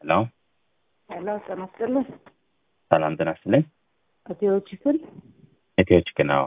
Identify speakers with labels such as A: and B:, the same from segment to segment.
A: ሄሎ
B: ሄሎ ጤና ይስጥልኝ።
A: ሰላም ጤና ይስጥልኝ።
B: እቴዎች ስል
A: ኢትዮች ግን አዎ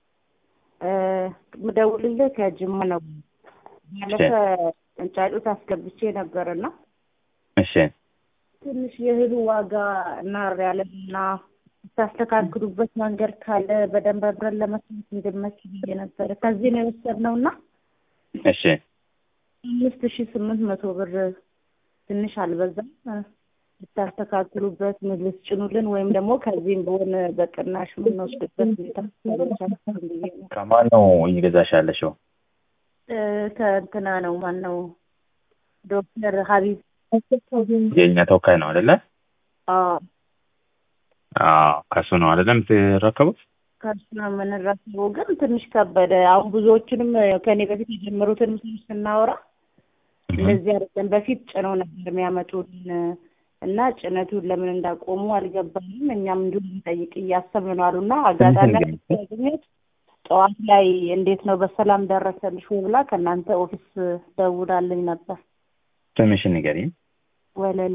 B: ምደውልልህ ከጅማ ነው። ባለፈ ጫጩት አስገብቼ ነበርና
A: እሺ
B: ትንሽ የእህሉ ዋጋ እናር ያለና ታስተካክሉበት መንገድ ካለ በደንብ አብረን ለመስራት እንድመች ብዬ ነበረ። ከዚህ ነው የወሰድነው እና
A: እሺ
B: አምስት ሺ ስምንት መቶ ብር ትንሽ አልበዛም? ልታስተካክሉበት ምን ልትጭኑልን ወይም ደግሞ ከዚህም በሆነ በቅናሽ የምንወስድበት ሁኔታ ታመቻቹልን ብዬ ነው።
A: ከማን ነው እየገዛሽ ያለሽው?
B: እ ከእንትና ነው ማን ነው ዶክተር ሀቢብ
A: የእኛ ተወካይ ነው አይደለ?
B: አዎ
A: አዎ ከሱ ነው አይደለ የምትረከቡት?
B: ከእሱ ነው የምንረከበው። ግን ትንሽ ከበደ። አሁን ብዙዎችንም ከእኔ በፊት የጀመሩትን ሰዎች ስናወራ እንደዚህ አይደለም። በፊት ጭነው ነበር የሚያመጡልን እና ጭነቱን ለምን እንዳቆሙ አልገባኝም። እኛም እንዲሁ ልንጠይቅ እያሰብን ነው አሉና አጋጣሚ ያገኘት ጠዋት ላይ እንዴት ነው በሰላም ደረሰልሽ ወይ ብላ ከእናንተ ኦፊስ ደውላልኝ ነበር።
A: ስምሽን ንገሪኝ።
B: ወለላ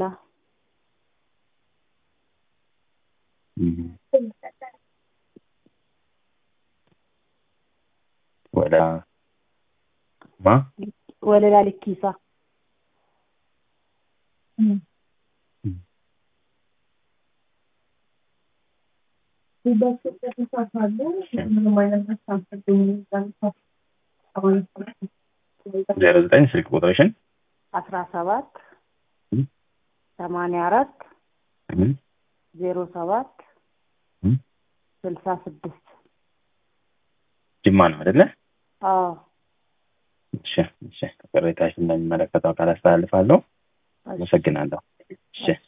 A: ወደ ማ
B: ወለላ ልኪሳ
A: ዜሮ ዘጠኝ ስልክ ቁጥርሽን
B: አስራ ሰባት ሰማንያ አራት ዜሮ ሰባት ስልሳ ስድስት
A: ጅማ ነው አይደለ?
B: አዎ
A: እሺ እሺ። ቅሬታሽን እንደሚመለከተው አካል አስተላልፋለሁ። አመሰግናለሁ። እሺ